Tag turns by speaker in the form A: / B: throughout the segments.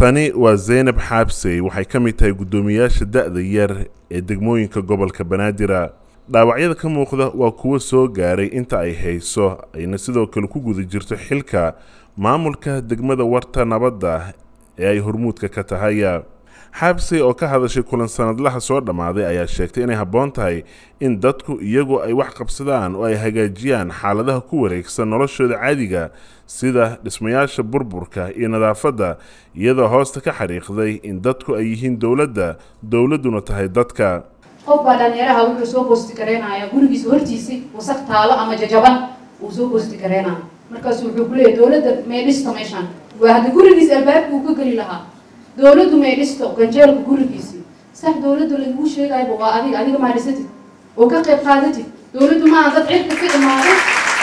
A: tani waa zaynab xaabsey waxay ka mid tahay guddoomiyaasha da-da yar ee degmooyinka gobolka banaadir dhaawacyada ka muuqda waa kuwo soo gaaray inta ay hayso ayna sidoo kale ku guda jirto xilka maamulka degmada warta nabadda ee ay hormuudka ka tahay xaabsey oo ka hadashay kulan sanadlaha soo dhammaaday ayaa sheegtay inay habboon tahay in dadku iyagu ay wax qabsadaan oo ay hagaajiyaan xaaladaha ku wareegsan noloshooda caadiga sida dhismayaasha burburka iyo nadaafadda iyadoo hoosta ka xariiqday in dadku ay yihiin dowladda dowladduna tahay dadka
B: qof baa dhalinyaraha wuxuu soo boosti gareynayaa gurigiisa hortiisi wasaq taalo ama jajaban uu soo boosti gareynaya markaasu wuxuu ku leeyahy dowladda may dhisto meeshaan waa hadda gurigiisa albaabka uu ka geli lahaa dowladdu may dhisto ganjeelka gurigiisii sax dowladda laguu sheegayba waa adiga adiga maa dhisatid oo ka qayb qaadatid dowladdu maaha dad cirka ka imaaday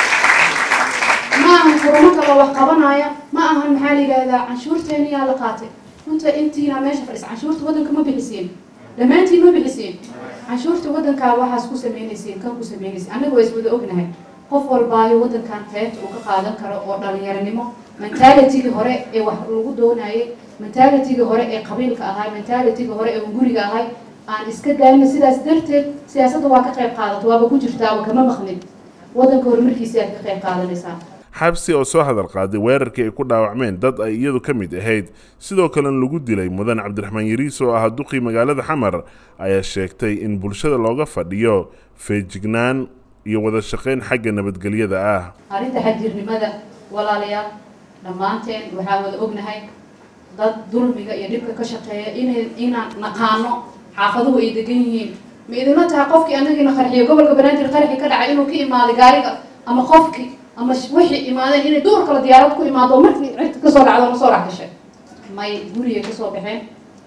B: ma ahan kurumo kaloo wax qabanaya ma ahan maxaa la yidhahdaa canshuurteeni yaa la qaatay runta intiina meesha fadhisa canshuurta waddanka ma bixiseen dhammaantiin ma bixiseen canshuurta waddankaa waxaas ku sameynayseen kan ku sameynayseen annaga waa iswada ognahay qof walbaayo waddankan qaybta uu ka qaadan karo oo dhalinyaranimo mentalitigii hore ee wax lagu doonayay mentalitigii hore ee qabiilka ahay mentalitigii hore ee guriga ahay aan iska daayna sidaas darteed siyaasadda waa ka qayb qaadato waaba ku jirtaaba kama maqlin waddanka horumarkiisa aad ka qayb qaadanaysaa
A: xabsi oo soo hadal qaaday weerarkii ay ku dhaawacmeen dad ay iyadu ka mid ahayd sidoo kalena lagu dilay mudan cabdiraxmaan yariis oo ahaa duqii magaalada xamar ayaa sheegtay in bulshada looga fadhiyo feejignaan iyo wada shaqayn xagga nabadgelyada ah
B: arrinta xajiirnimada walaalayaal dhammaanteen waxaa wada ognahay dad dulmiga iyo dhibka ka shaqeeya inay inaan naqaano xaafaduhu ay degan yihiin ma idinla tahay qofkii anagiina qarxiyo gobolka banaadir qarxi ka dhacay inuu ka imaaday gaariga ama qofkii ama wixii imaadeen inay duur kale diyaarad ku imaado oo markii cirka kasoo dhacdo na soo dhex gashay may guriga kasoo baxeen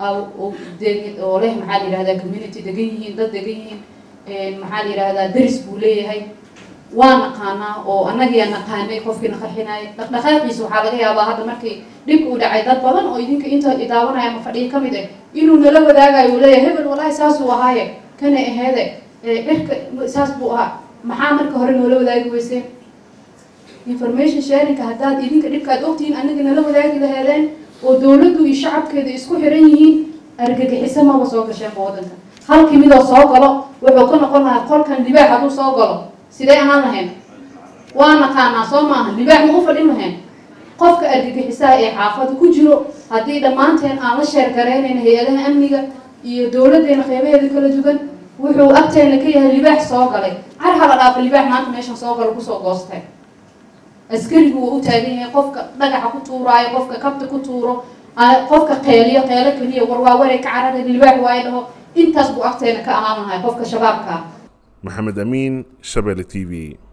B: oo leh maxaa la yihahdaa community degan yihiin dad degan yihiin maxaa la yihahdaa daris buu leeyahay waa naqaanaa oo annagiyaa naqaanay qofkiina qarxinaya dhaqdhaqaaqiisa waxaa laga yaabaa hadda markii dhibka uu dhacay dad badan oo idinka inta idaawanaya ama fadhiya ka mid ah inuu nala wadaagayo uu leeyahay hebel walaahi saasuu ahaaye kana aheede dhirka saas buu ahaa maxaa marka hore noola wadaagi weyseen information sharinka haddaad idinka dhibkaad ogtihiin anaga nala wadaagi laheedeen oo dowladdu iyo shacabkeeda isku xiran yihiin argagixiso maba soo gasheenba waddanka halkii midoo soo galo wuxuu ka noqon lahaa qolkan libaax hadduu soo galo sidee ahaan lahayn waa naqaanaa soo maaha libaax ma u fadhin lahayn qofka argagixisaha ee xaafada ku jiro haddii dhammaanteen aan la sheer garaynayna hay-adaha amniga iyo dowladdeena qeybaheeda kala duwan wuxuu agteena ka yahay libaax soo galay car hala dhaafa libaax maanta meeshan soo galo kusoo goostay askarigu waa u taagan yahay qofka dhagaxa ku tuuraayo qofka kabta ku tuuro qofka qeeliyo qeelo keliya warwaawaray ka carara libaax waayo dhaho intaas buu agteena ka ahaan lahay qofka shabaabka
A: maxamed amiin shabele t v